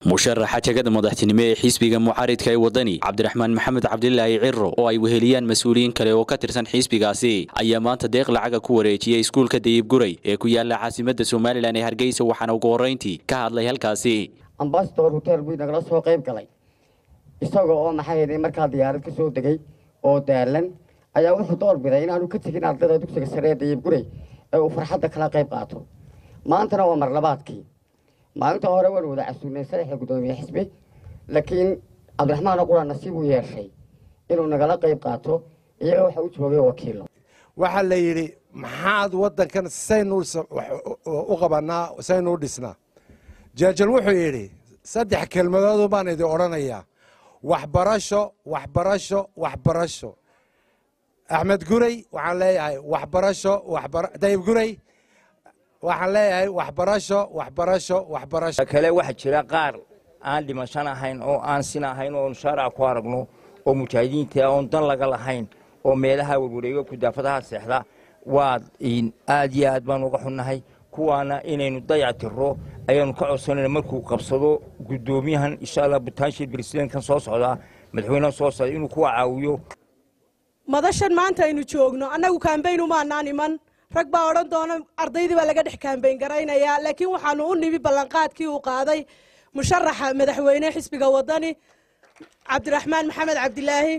musharaxa jegada madaxtinimo ee xisbiga mucaaridka ee wadani cabdiraxmaan maxamed cabdilaahi ciro oo ay weheliyaan mas-uuliyiin kale oo ka tirsan xisbigaasi ayaa maanta deeq lacaga ku wareejiyey iskuulka dayib guray ee ku yaala caasimada somalilan ee hargeysa waxaana ugu horreyntii ka hadlay halkaasi ambasador hotel buu nagala soo qayb galay isaga oo maxaa yeelay markaa diyaarad ka soo degay oo daalan ayaa wuxuu doorbiday inaanu ka tegin ardayda dugsiga sare ee dayib guray ee uu farxadda kala qayb qaato maantana waa marlabaadkii maalinta hore waan wada casuulnay saddexda guddoomiye xisbi laakiin cabdiraxmaan qura nasiib uu yeeshay inuu nagala qayb qaato iyaga waxa u joogay wakiilo waxaa la yidhi maxaad waddankan saynu u qabanaa saynu u dhisnaa jeejal wuxuu yidhi saddex kelmadoodu baan idin odhanayaa waxbarasho waxbarasho waxbarasho axmed guray waxaan leeyahay waxbarasho dayib guray waxaan leeyahay waxbarasho waxbarasho waxbarasho kale waxaa jira qaar aan dhimashan ahayn oo aan sin ahayn oon shaaraca ku aragno oo mujaahidiinta oon dan laga lahayn oo meelaha warwareega kudaafadaha seexda waa aad iyo aad baan uga xunnahay kuwaana inaynu dayac tiro ayaanu ka codsanayna markuu qabsado guddoomiyahan insha allah butaanshil bresidenkan soo socdaa madaxweynaha soo socda inuu kuwa caawiyo madashan maanta aynu joogno annagu kaambayn umaanaan iman rag baa odhan doona ardaydii baa laga dhex kaambayn garaynayaa laakiin waxaanu u nimi ballanqaadkii uu qaaday musharaxa madaxweyne xisbiga wadani cabdiraxmaan maxamed cabdilaahi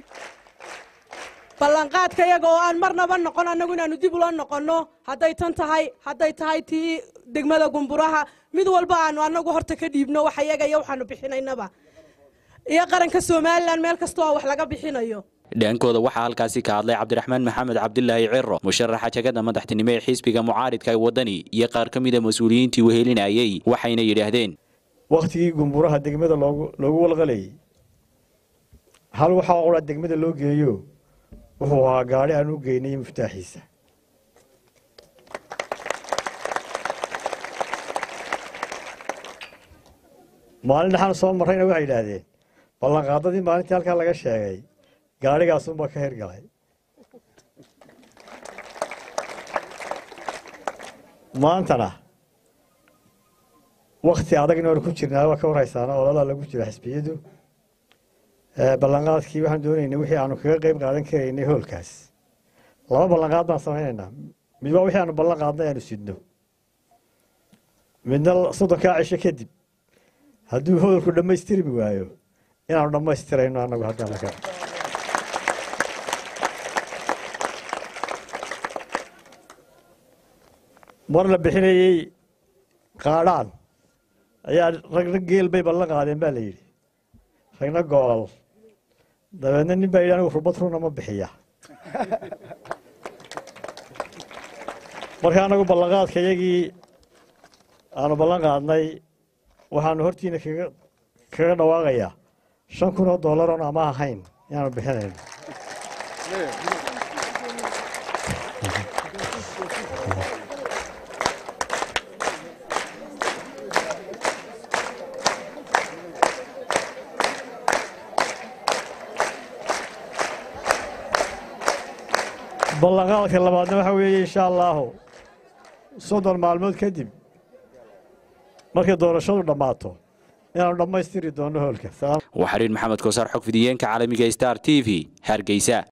ballanqaadka iyaga oo aan marnaba noqon annagu inaanu dib ula noqonno hadday tan tahay hadday tahay tii degmada gumburaha mid walba aanu annagu horta ka dhiibno wax iyaga iyo waxaanu bixinaynaba iyo qaranka somalilan meel kasta oo wax laga bixinayo dhaankooda waxaa halkaasi ka hadlay cabdiraxmaan maxamed cabdilaahi ciro musharaxa jegada madaxtinimo ee xisbiga mucaaridka ee wadani iyo qaar ka mida mas-uuliyiintii wehelinayey waxayna yidhaahdeen wakhtigii gumburaha degmada loogu walqalayay hal waxaa qura degmada loo geeyo wuxuu ahaa gaari aan u geynay muftaaxiisa maalin dhaxaan soo marrayna waxay yidhaahdeen ballanqaadadii maalintii halkaa laga sheegay gaarigaasunbaa ka hirgalay maantana wakti adagna waanu ku jirnaa waa ka warhaysaana ololaa lagu jira xisbiyadu ballanqaadkii waxaan doonaynay wixii aanu kaga qayb qaadan karaynay hoolkaas laba ballanqaad baan samaynaynaa mid waa wixii aanu ballan qaadnay aanu sidno midna soddonkaa cisho kadib hadduu hoolku dhammaystirmi waayo inaanu dhammaystirayno annagu haddana ka mar la bixinayey qaadhaan ayaa ragna geel bay ballan qaadeen baa la yidhi ragna goolal dabeedna nin baa yidhi anigu rubad runa ma bixiya marka anagu ballanqaadka iyagii aanu ballan qaadnay waxaanu hortiina kaga dhawaaqayaa shan kun oo dollar oon ama ahayn inaanu bixinayno ballanqaadka labaadna waxaa weeye insha allaahu soddon maalmood kadib markay doorashadu dhammaato inaanu dhammaystiri doonno hoolka waxariin maxamed kosaar xog fidiyeenka caalamiga star t v hargeysa